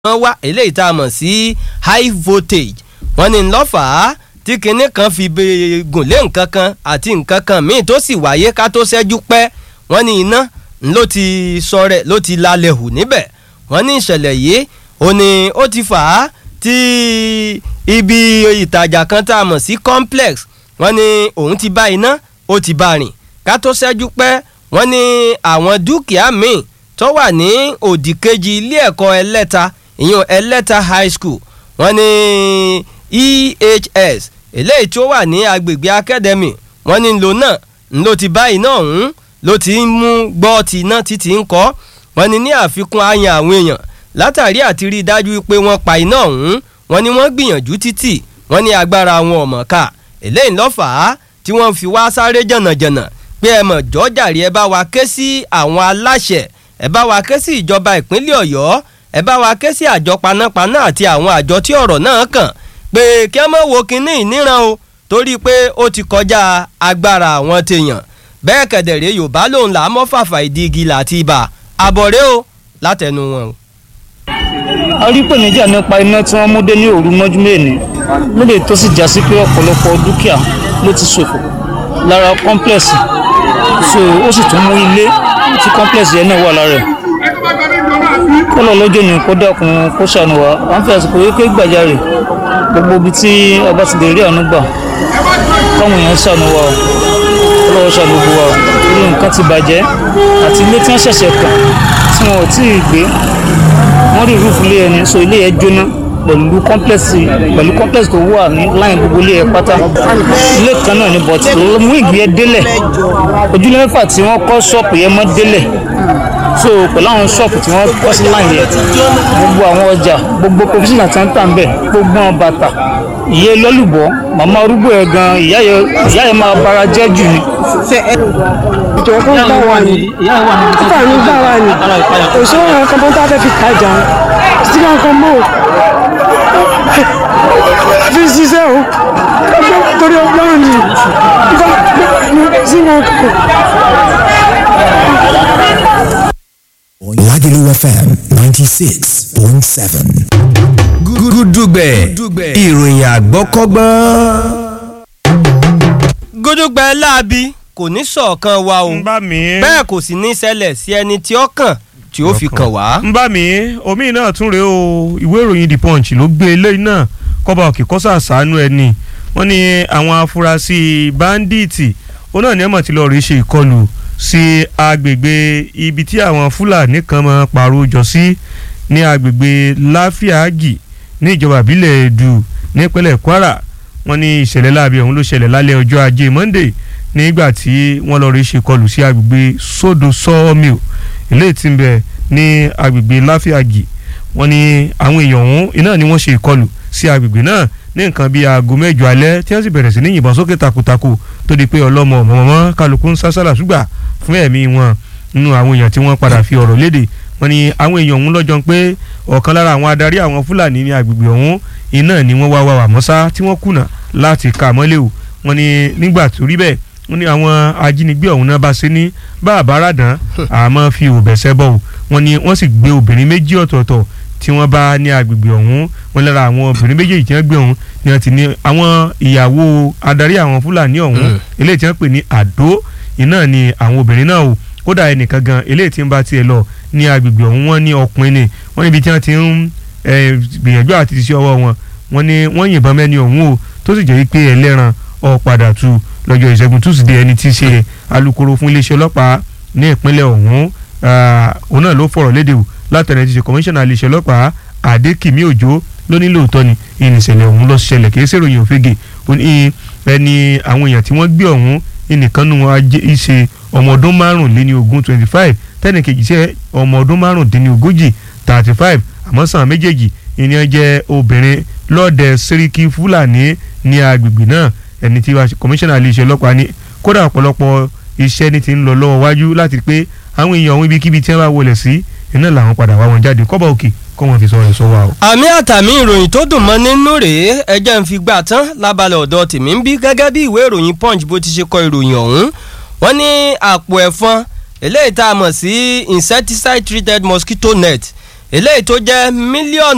wọ́n wá eléyìí tá a mọ̀ sí high voltage wọ́n ní ńlọ́fàá tí kinní kan fi gùn lé nǹkan kan àti nǹkan kan míì tó sì wáyé ká tó ṣẹ́jú pẹ́ wọ́n ní iná ló ti sọrẹ̀ ló ti lálẹ́ hù níbẹ̀ wọ́n ní ìṣẹ̀lẹ̀ yìí ó ní ó ti fà á tí ibi ìtajà kan tá a mọ̀ sí complex wọ́n ní òun ti bá iná ó ti bá rìn ká tó ṣẹ́jú pẹ́ wọ́n ní àwọn dúkìá míì tó wà ní òdì kejì ilé ẹ̀kọ́ ẹlẹ́ta ìyẹn ẹlẹ́ta high school wọ́n ní ehs eléyìí tó wà ní agbègbè academy wọ́n ní lò náà ló ti bá iná ọ̀hún ló ti ń mú gbọ́ ti iná títí ń kọ́ wọ́n ní ní àfikún àyàn àwọn èèyàn látàrí àti rí i dájú pé wọ́n pa iná ọ̀hún wọ́n ní wọ́n gbìyànjú títì wọ́n ní agbára wọn ọ̀mọ̀ ká eléyìí lọ́fàá tí wọ́n fi wá sáré jànàjànà pé ẹ mọ̀ jọ́jàre ẹ bá wa ké sí àwọn aláṣẹ ẹ bá wa ké sí ìjọba ìpínlẹ̀ ọ̀yọ́ ẹ bá wa ké sí àjọ panápaná àti àwọn àjọ tí ọ̀rọ̀ náà kàn pé kí ẹ mọ̀ wo kinní ìníran o torí pé ó ti kọjá agbára àwọn tèèyàn bẹ́ẹ̀ kẹ̀dẹ̀rẹ́ yorùbá lòun là á mọ́ fàfà ìdí igi láti ibà àbọ̀rẹ́ o látẹnu wọn o. a rí ìpèníjà nípa iná tí wọ́n mú dé ní òru mọ́jú mẹ́ẹ̀ni lóde tó sì já sí pé ọ̀pọ̀lọpọ̀ dúkìá ló ti ṣòfò lára kọ́ńplẹ̀sì so ó sì tún mú ilé tí kọ́ńplẹ̀sì yẹn náà wà lára ẹ̀ kọ́lọ̀ lọ́jọ́ ni kó dákun kó ṣàánú wa à ń fi àsìkò yìí pé gbàjarè gbogbo ibi tí ọba ti lè rí àánú gbà káwọn èèyàn ṣàánú wa o kọ́lọ̀ ṣàánú gbogbo wa o torí nǹkan ti bàjẹ́ àti ilé tí wọ́n ṣẹ̀ṣẹ̀ kàn tí wọn ò tí ì gbé wọ́n rí rúfù ilé ẹni so ilé yẹn jóná pẹ̀lú kọ́ńplẹ̀sì pẹ̀lú kọ́ńplẹ̀sì tó wà ní láyìn gbogbo ilé ẹ̀ pátá ilé kan náà ni bọ̀tì tó mú ìgbé ẹ délẹ̀ ojúlé mẹ́fà tí wọ́n kọ́ ṣọ́ọ̀pù yẹn mọ́ délẹ̀ so pẹ̀lú àwọn ṣọ́ọ̀pù tí wọ́n kọ́ sí láyìn yẹn gbogbo àwọn ọjà gbogbo professional tí wọ́n ń tà ń bẹ̀ gbogbo àwọn bàtà ìyẹ́ lọ́lùbọ́ màmá arúgbó ẹ̀ gan ìyá yẹn máa bara jẹ́ jù ni. ìjọ kan gbà wà ní kíkà ní gbà wà ní òṣèré àwọn kan tó ń tàbí fi tajà sí kankan mọ́ fi ṣiṣẹ́ o torí ọgbọ́n ni sí kankan. Lagelu FM 96.7. gúdúgbẹ̀ ìròyìn àgbọ́kọ́gbọ́n. gúdúgbẹ̀ láabi kò ní sọ̀kan wa o ń bá mi. bẹ́ẹ̀ kò sì ní ṣẹlẹ̀ sí ẹni tí ó kàn tí ó fi kàn wá. ń bá mi omi náà tún rèé o ìwé ìròyìn the punch ló gbé eléyìí náà kọ́ba òkè kọ́sà sànú ẹni wọ́n ní àwọn afurasí báńdíìtì ó náà ní ẹ̀mọ̀ tí lọ́ọ́ rí ṣe ìkọlù sí agbègbè ibi tí àwọn fúlàní kan máa pààrọ̀ jọ sí ní agbègbè láfíàgì ní ìjọba ìbílẹ̀ èdù nípínlẹ̀ kwara wọ́n ní ìṣẹ̀lẹ̀ láabi ọ̀hún ló ṣẹlẹ̀ lálẹ́ ọjọ́ ajé monday nígbà tí wọ́n lọ́ọ́ rí ṣe ìkọlù sí agbègbè sódò sawmill eléyìí tí ń bẹ ní agbègbè láfíàgì wọ́n ní àwọn èèyàn ọ̀hún iná ni wọ́n ṣe ìkọlù sí agbègbè náà ní nǹkan bíi aago mẹ́jọ alẹ́ tí wọ́n sì bẹ̀rẹ̀ sí ní yìnbọn sókè takuntakun tó di pé ọlọ́mọ ọ̀mọ̀mọ́ kálukú ń sásàlà ṣùgbà fún ẹ̀mí wọn nínú àwọn èèyàn tí wọ́n padà fi ọ̀rọ̀ léde wọ́n ní àwọn èèyàn ọ̀hún lọ́jọ́ pé ọ̀kan lára àwọn adarí àwọn fúlàní ní agbègbè ọ̀hún iná ni wọ́n wá wá wà mọ́sá tí wọ́n kùnà láti kà mọ́lẹ̀ o wọ́n ní nígbà tó rí bẹ́ẹ̀ wọ́n ní àwọn ajínigbé ọ̀hún náà bá ṣe ní bá àbáradàn àmọ́ fi òbẹ̀sẹ̀ bọ̀ wọ́n ní wọ́n sì gbé obìnrin méjì ọ̀tọ̀ọ̀tọ̀ tí wọ́n bá ní agbègbè ọ̀hún wọn lára àwọn obìnrin méjèèjì tí wọ́n gbé ọ̀hún ni wọ́n ti ní àwọn ìyàwó adarí àwọn fúlàní ọ̀hún eléyìí tí wọ́n pè ní àdó iná ni àwọn obìnrin náà o kódà ẹnìkan gan eléyìí tí ń bá tiẹ̀ lọ ní agbègbè ọ̀hún wọ́n ní ọkùnrin ni wọ́n níbi tí wọ́n ti ń gbìyànjú àti ti ṣe ọwọ́ wọn wọ́n ní wọ́n yìnbọn mẹ́ni ọ̀hún o tó sì jẹ́ pé ẹlẹ́ran ó padà tu lọ́jọ́ ìṣẹ́gun túsídẹ̀ẹ́ ẹni tí í ṣe alukoro fún iléeṣẹ́ ọlọ́pàá ní ìpínlẹ̀ ọ̀hún òun náà ló fọ̀rọ̀ léde o látẹ̀rẹ̀ ti ṣe kọmíṣánná iléeṣẹ́ ọlọ́pàá adékìmí òjò ló ní lóòótọ́ ni ìrìnsẹ̀lẹ̀ ọ̀hún lọ ṣẹlẹ̀ kì í ṣèròyìn òfegè ẹni àwọn èèyàn tí wọ́n gbé ọ̀hún ẹnìkan nù wọn ṣe ọmọ ọdún márùnléní ogún twenty five tẹ́nìkejì ṣe ọmọ ọdún márùndínní ogójì thirty five àmọ́ sàn méjèèjì ìyẹn jẹ́ obìnrin lọ́ọ̀dẹ sẹ́ríkì fúlàní ní agbègbè náà ẹni tí kọmíṣánná iléeṣẹ́ ọlọ́pàá ní kódà ọ̀pọ̀lọpọ̀ iṣẹ́ ní ti ń lọ lọ́wọ́ wájú láti pé àwọn èèyàn ọ̀hún ibikíbi tí wọ́n bá wọlé sí iná làwọn padà wá wọn jáde kọ́bà òkè kọ́ wọn fi sọ ẹ̀ sọ wa o. àmì àtàmì ìròyìn tó dùn mọ́ nínú rèé ẹjẹ́ ń fi gbà tán lábalẹ̀ ọ̀dọ̀ tèmi ń bí gẹ́gẹ́ bí ìwé ìròyìn punch bó ti ṣe kọ ìròyìn ọ̀hún wọ́n ní àpò ẹ̀fọn eléyìí tá a mọ̀ sí insecticide treated mosquito net eléyìí tó jẹ́ mílíọ̀nù